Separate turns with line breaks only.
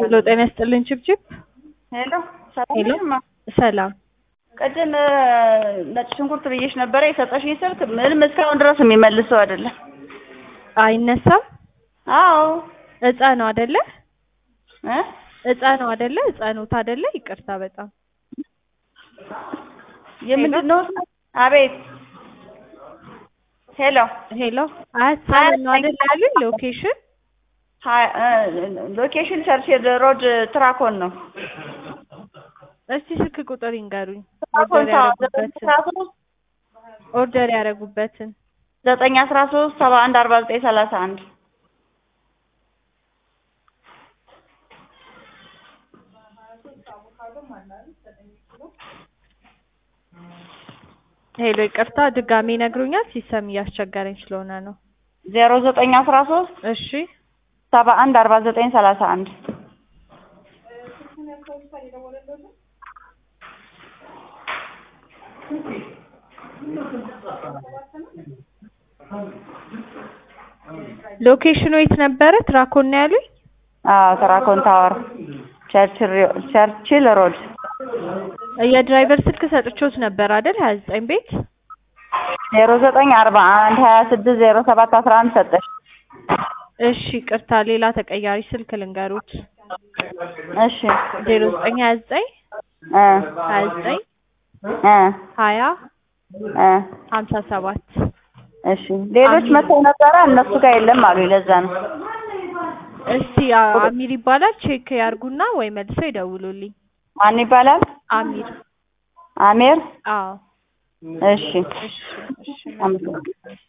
ሄሎ ጤና ይስጥልኝ ችብችብ
ሄሎ ሰላም
ሄሎ
ነሽማ?
ሰላም
ቅድም ነጭ ሽንኩርት ብዬሽ ነበረ የሰጠሽኝ ስልክ ምንም እስካሁን ድረስ የሚመልሰው አይደለም።
አይነሳም
አዎ
እጻ ነው አይደለ
እ
እጻ ነው አይደለ እጻኑት አይደለ ይቅርታ በጣም
የምንድን ነው? አቤት ሄሎ
ሄሎ አያት ነው አይደለ ያሉኝ ሎኬሽን
ሀ- እ ሎኬሽን ቸርችል ሮድ ትራኮን ነው።
እስቲ ስልክ ቁጥር ይንገሩኝ
ትራኮን
ኦርደር
ታወር ዘጠኝ
ያደረጉበትን
አስራ ሶስት
ኦርደር ያደረጉበትን
ዘጠኝ አስራ ሶስት ሰባ አንድ አርባ ዘጠኝ ሰላሳ አንድ
ሄሎ ይቅርታ ድጋሜ ይነግሩኛል ሲስተም እያስቸገረኝ ስለሆነ ነው
ዜሮ ዘጠኝ አስራ ሶስት
እሺ
ሰባ አንድ አርባ ዘጠኝ ሰላሳ አንድ
ሎኬሽኑ የት ነበረ ትራኮን ነው ያሉኝ
አዎ ትራኮን ታወር ቸርችል ቸርችል ሮድ
የድራይቨር ስልክ ሰጥቾት ነበር አይደል ሀያ ዘጠኝ ቤት
ዜሮ ዘጠኝ አርባ አንድ ሀያ ስድስት ዜሮ ሰባት አስራ አንድ ሰጠሽ።
እሺ ቅርታ ሌላ ተቀያሪ ስልክ ልንገሩት
እሺ
ዜሮ ዘጠኝ ሀያ ዘጠኝ
እ
ሀያ ዘጠኝ
እ
ሀያ
እ
ሀምሳ ሰባት
እሺ ሌሎች መተው ነበረ እነሱ ጋር የለም አሉ። ለዛ ነው
እስቲ አ- አሚር ይባላል ቼክ ያርጉና ወይ መልሰው ይደውሉልኝ
ማን ይባላል?
አሚር
አሜር
አዎ
እሺ
እሺ እሺ
አመሰግናለሁ።